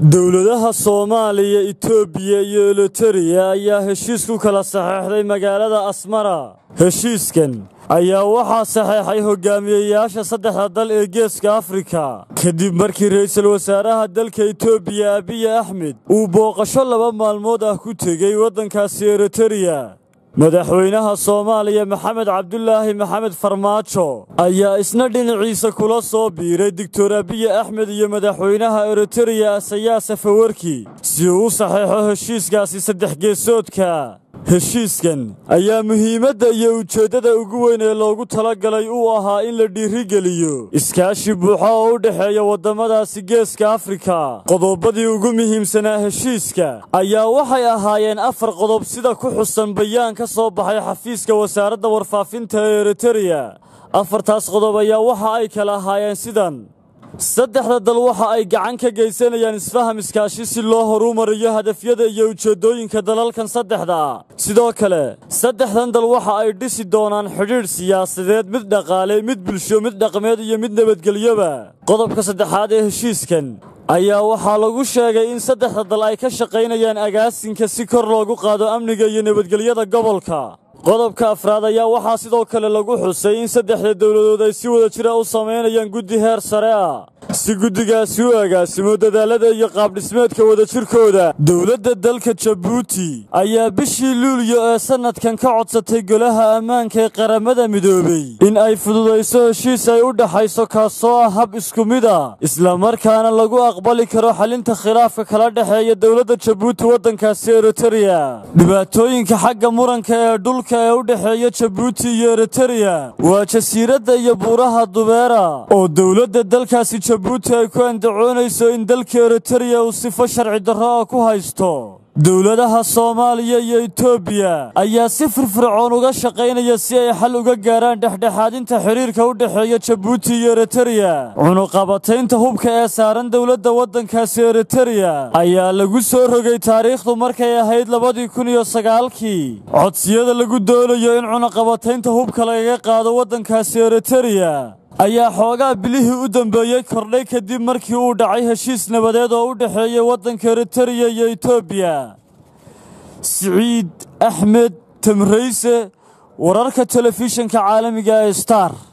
dowladaha soomaaliya itoobiya iyo elotariya ayaa heshiis ku kala saxeexday magaalada asmara heshiiskan ayaa waxaa saxeexay hogaamiyeyaasha saddexda dal ee geeska afrika kadib markii ra'iisul wasaaraha dalka itoobiya abiy axmed uu booqasho laba maalmood ah ku tegey waddankaasi eritariya madaxweynaha soomaaliya maxamed cabdulaahi maxamed farmaajo ayaa isna dhinaciisa kula soo biiray doctor abiy axmed iyo madaxweynaha eritariya asayaa safawarki si uu u saxeexo heshiiskaasi saddex geesoodka heshiiskan ayaa muhiimadda iyo ujeeddada ugu weyn ee loogu talagalay uu ahaa in la dhiirigeliyo iskaashi buuxa oo u dhexeeya waddamadaasi geeska afrika qodobadii ugu muhiimsanaa heshiiska ayaa waxay ahaayeen afar qodob sida ku xusan bayaan ka soo baxay xafiiska wasaaradda warfaafinta ee eritariya afartaas qodob ayaa waxa ay kala ahaayeen sidan saddexda dal waxa ay gacan ka geysanayaan isfaham iskaashi si loo horumariyo hadafyada iyo ujeeddooyinka dalalkan saddexda ah sidoo kale saddexdan dal waxa ay dhisi doonaan xidhiidh siyaasadeed mid dhaqaale mid bulsho mid dhaqmeed iyo mid nabadgelyoba qodobka saddexaad ee heshiiskan ayaa waxaa lagu sheegay in saddexda dal ay ka shaqaynayaan agaasinka si kor loogu qaado amniga iyo nabadgelyada gobolka qodobka afraad ayaa waxaa sidoo kale lagu xusay in saddexda dowladood ay si wada jira u samaynayaan guddi heer sare ah si guddigaasi u agaasimo dadaallada iyo qaabdhismeedka wadajirkooda dowladda dalka jabuuti ayaa bishii luulyo ee sannadkan ka codsatay golaha ammaanka ee qaramada midoobey in ay fududayso heshiis ay u dhaxayso kaasoo ah hab isku mid ah islamarkaana lagu aqbali karo xalinta khilaafka kala dhexeeya dowladda jabuuti waddankaasi eritariya dhibaatooyinka xagga muranka ee dhulka ee u dhexeeya jabuuti iyo eritariya waa jasiiradda iyo buuraha dubeera oo dowladda dalkaasi jabuuti ay ku andacoonayso in dalka eritariya uu sifo sharci darro ah ku haysto dowladaha soomaaliya iyo itoobiya ayaa si firfircoon uga shaqaynaya si ay xal uga gaaraan dhexdhexaadinta xidhiirka u dhexeeya jabuuti iyo eritariya cunuqabataynta hubka ee saaran dowladda waddankaasi eritariya ayaa lagu soo rogay taariikhdu markay ahayd labadii kun iyo sagaalkii codsiyada lagu doonayo in cunuqabataynta hubka lagaga qaado waddankaasi eritariya ayaa xoogaa bilihii u dambeeyey kordhay kadib markii uu dhacay heshiis nabadeed oo u dhexeeyey waddanka eritariya iyo itoobiya siciid axmed tamrayse wararka telefishinka caalamiga ee star